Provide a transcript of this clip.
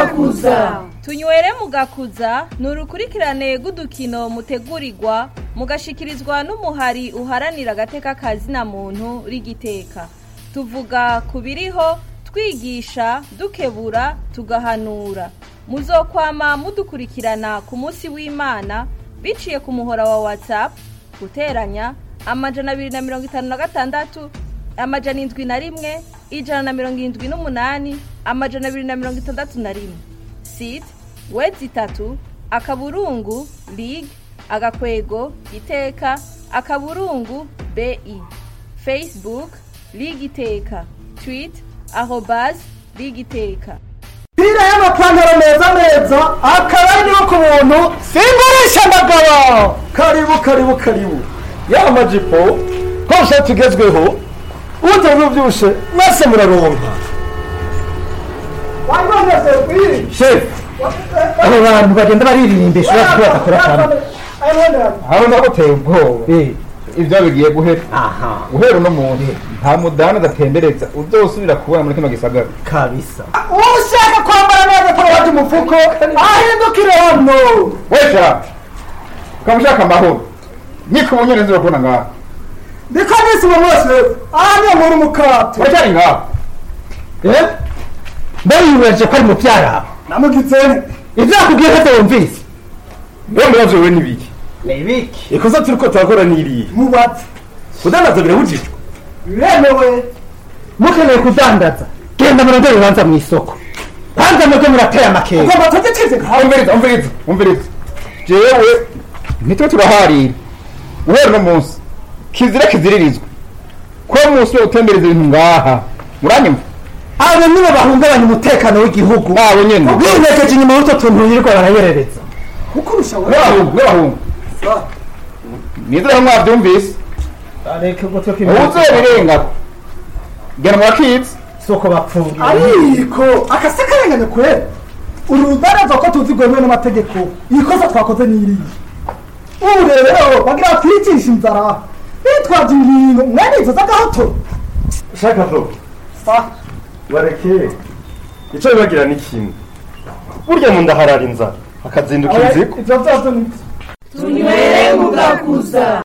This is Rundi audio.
mugakuza tunywere mugakuza ni urukurikirane rw'udukino mutegurirwa mugashikirizwa n'umuhari uharanira agateka kazina muntu rigiteka tuvuga ku biriho twigisha dukebura tugahanura muzokwama mudukurikirana ku munsi w'imana biciye ku muhora wa whatsapp guteranya amajana abiri na mirongo itanu na gatandatu amajana indwi na rimwe ijana na mirongo irindwi n'umunani amajana abiri na mirongo itandatu na rimwe site wedi itatu akaburungu lig agakwego iteka akaburungu bi facebook lig iteka twit arobas lig iteka pira y'amapantaro meza meza akaba ari niyo ku buntu singurisha ndagabo karibu karibu karibu ya majipo hose tugezweho ubundi bubyibushe mwese muraronka shefu abo bantu bagenda baririmbisha uretse ko badakora kamwe aho ndaguteye ubwoba ibyo bigiye guhera aha guhera uno muntu nta mudani adatembereza uzosubira kubona muri kino gisagara kabisa ushaka kwambara neza turabaje umufuko ahindukire hano wesha ukaba ushaka amahoro niko ubunyerezi bakubona ngaha ndiko nisi mu bose aha niyo muri umukato uracyari ngaha eh ndayibeje ko ari mu byara namugize ibyo yakubwiye ko wumvise niyo mubazo wewe n'ibiki ni ibiki ikosa turiko turakora n'iriya mubatse kudandaza birabujijwe biremewe mukeneye kudandaza genda murondere urubanza mu isoko kwanza mwebwe murateye amakenga ugomba tugitize umviriza umviriza umviriza jewe nitwe turaharira guhera uno munsi kizira kiziririzwe ko munsi wo gutembereza ibintu ngaha muranyumva abo nibo bahungabanya umutekano w'igihugu abo nyene ubwinekeje inyuma y'utwo tuntu yirirwa barayerereza ukurusha n'abahungu n'abahungu nizere ko mwavyumvise areke ubwo twe uwuzobirenga gena murakizi soko bapfungiye ariko akase karengane kwera uru rudaraza ko tuzi rwemewe n'amategeko ikosa twakoze n'iriya ubu rero bagira batwicisha inzara bitwaje ibintu mwene izo z'agahoto shaka zo bareke ico bibagira ni kimwe burya mu nda harara inzara akazinduka inzigo ivyo vyose ni tunywere mugakuza